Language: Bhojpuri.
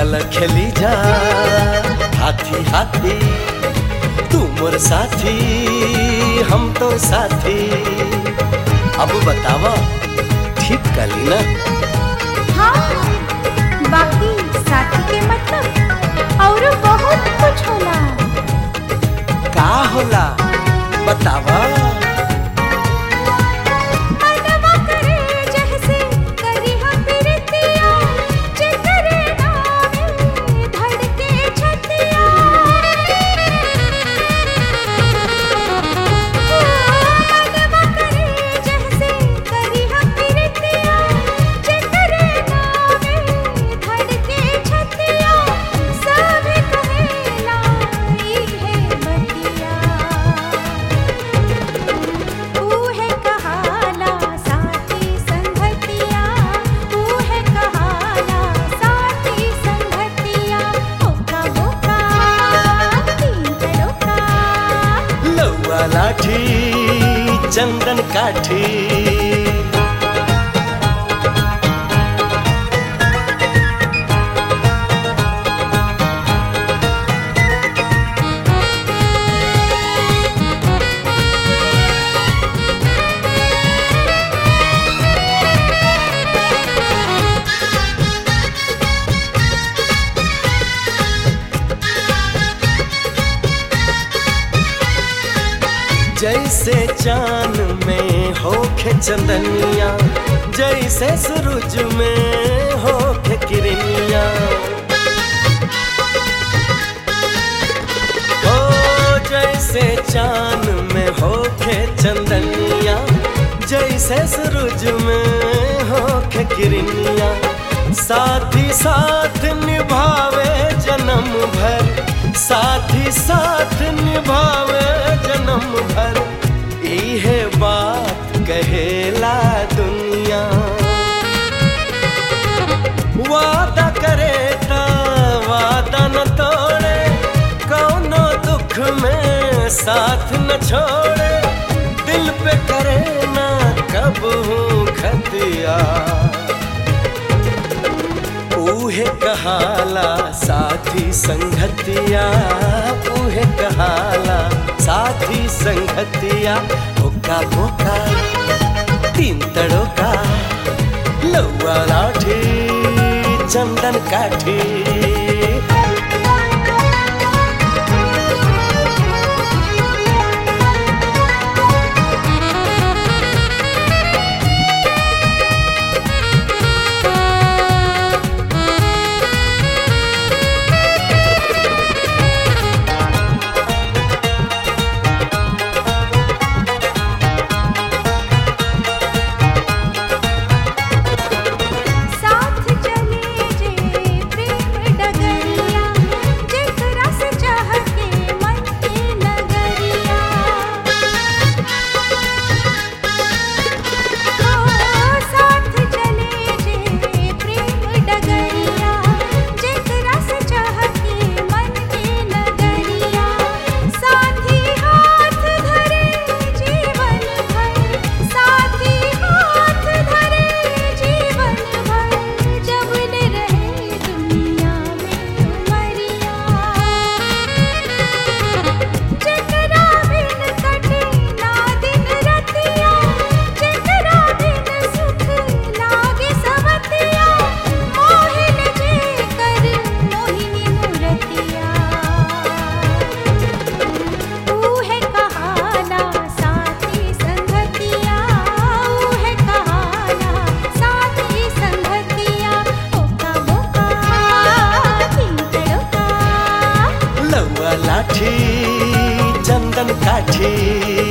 चल खेली जा हाथी हाथी तू मोर साथी हम तो साथी अब बतावा ठीक कली ना हाँ बाकी साथी के मतलब और बहुत कुछ होला का होला बतावा मनवा करे जैसे करी हम प्रीतिया जिकरे नामे धड़के छतिया मनवा करे जैसे करी हम प्रीतिया जिकरे नामे धड़के छतिया सब कहेला ई है बतिया ऊहे कहाला साथी संगतिया ऊहे कहाला साथी संगतिया ओका बोका तीन तड़ोका लौआ लाठी चंदन काठी जैसे चांद में होखे चंदनिया जैसे सूरज में होखे किरनिया ओ जैसे चांद में होखे चंदनिया जैसे सूरज में होखे किरनिया साथी साथ निभावे जन्म भर साथी साथ निभावे जन्म भर इहे बात कहेला दुनिया वादा करे ता वादा न तोड़े कौनो दुख में साथ न छोड़े दिल पे करे ना कब हूँ खतिया ऊहे कहाला साथी संगतिया ऊहे कहाला साथी संगतिया ओका बोका तीन तड़ोका लौआ लाठी चंदन काठी साथ चले जे प्रेम डगरिया जेकरा से चाह के मन के नगरिया ओ साथ चले जे प्रेम डगरिया जेकरा से चाह के मन के नगरिया साथी हाथ धरे जीवन भर साथी हाथ धरे जीवन भर जब ले रहे दुनिया में उमरिया जेकरा बिन कटे ना दिन रतिया जेकरा बिन सुख लागे सवतिया मोहिन जे कर मोहिनी मूरतिया ऊहे कहाला साथी संगतिया ऊहे कहाला साथी संगतिया ओका बोका तीन तड़ोका लौआ लाठी चंदन काठी